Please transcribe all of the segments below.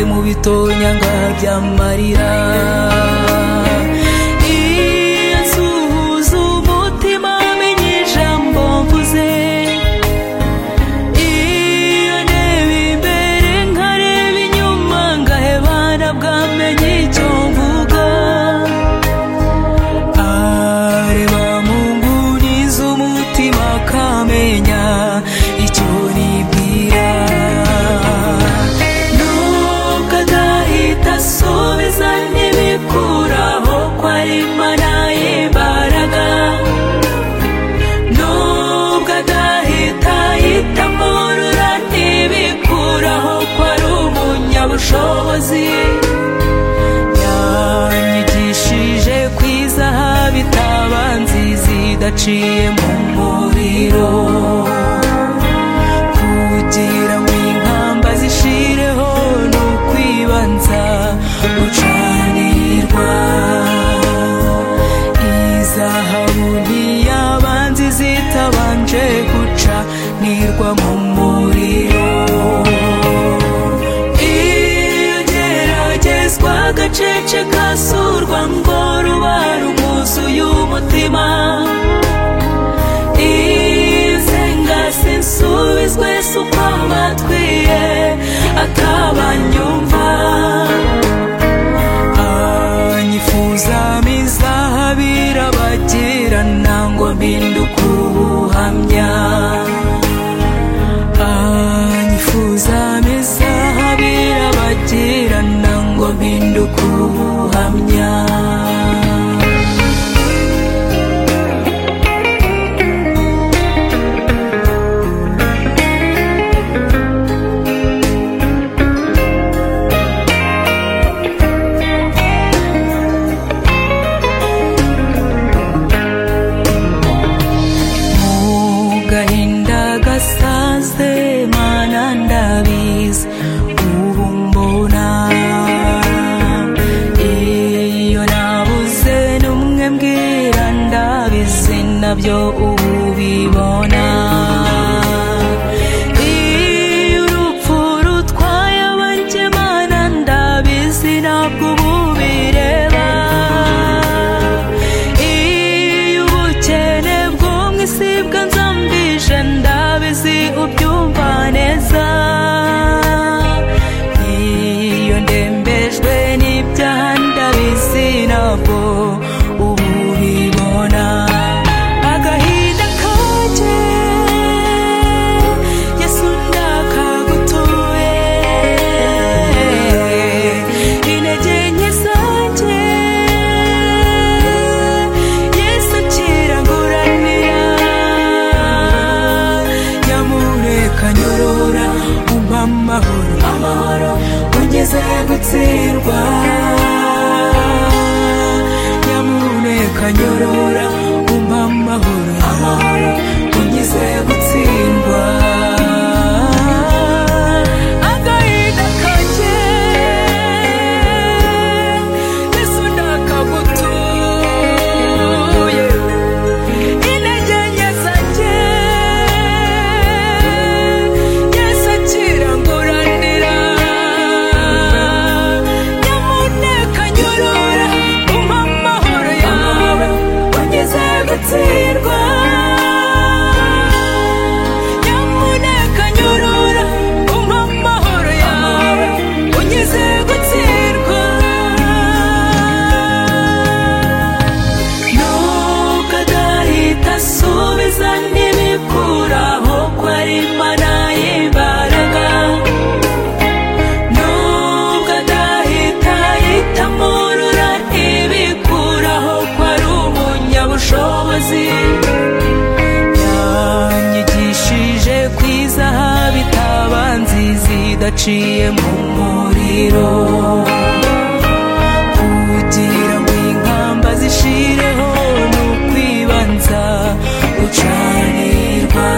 mu bitonyanga by'amarira iyo nsuhuza umutima menye ijambo mvuze iyo ndeba imbere nkareba inyuma ngaheba nabwamenye icyo mvuga areba mu nguni z'umutima akamenya icyo nibwira nubwo adahita asubiza ntibikuraho ko ari imana y'imbaraga nubwo adahita yitamo rura ntibikuraho ko ari umunyabushobozi yanyigishije ku izahabu itaba nziza idaciye mu muriro kugira ngo inkamba zishireho ni ukwibanza gucanirwa izahabu ntiyabanza izitabanje gucanirwa mu muriro iyo geragezwa agacece kasurwa ngo ruba rwuzuye umutima izenga sinsubizwe si uko batwiye atabanyumva anyifuza mizahabu irabagirana ngo mpinduke ubuhamya anyifuza mizahabu irabagirana ngo mpinduke ubuhamya mu gahinda gasaze mana ndabizi ubu mbona iyo nabuze n'umwe mbwira ndabizi nabyo ubu bibona iyo urupfu rutwaye abakemana ndabizi ntabwo ubu bireba iyo ubukene bwo mu isi bwanzambije ndabizi ubyumva neza iyo ndembejwe n'ibyaha ndabizi nabwo ubu bibona agahinda kajye yesu ndakagutuye intege nke zanjye yesu kiranguranira nyamureka nyorora umpa amahoro amahoro ungeze gutsirwa nyamureka nyorora umpa amahoro amahoro ungeze gutsindwa agahinda kanjye yesu ndakagutuye intege nke zanjye yesu akiranguranira nyamuneka nyorora umpa amahoro yawe ugeze gutsirwa nyamuneka nyorora umpa amahoro yawe ugeze gutsirwa nubwo adahita asubiza ntibikuraho ko ari imana y'imbaraga nubwo adahita yitamo rura ntibikuraho ko ari umunyabushobozi yanyigishije ku izahabu itaba nziza idaciye mu muriro kugira ngo inkamba zishireho ni ukwibanza gucanirwa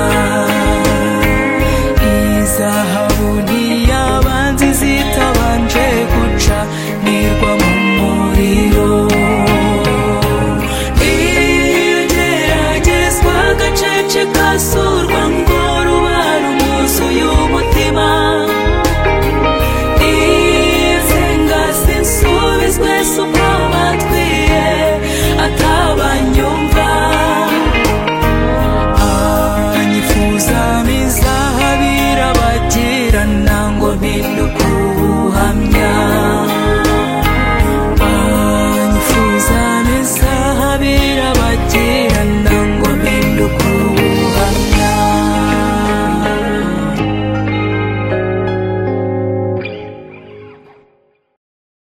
izahabu ntiyabanza izitabanje gucanirwa mu muriro iyo geragezwa agacece kaso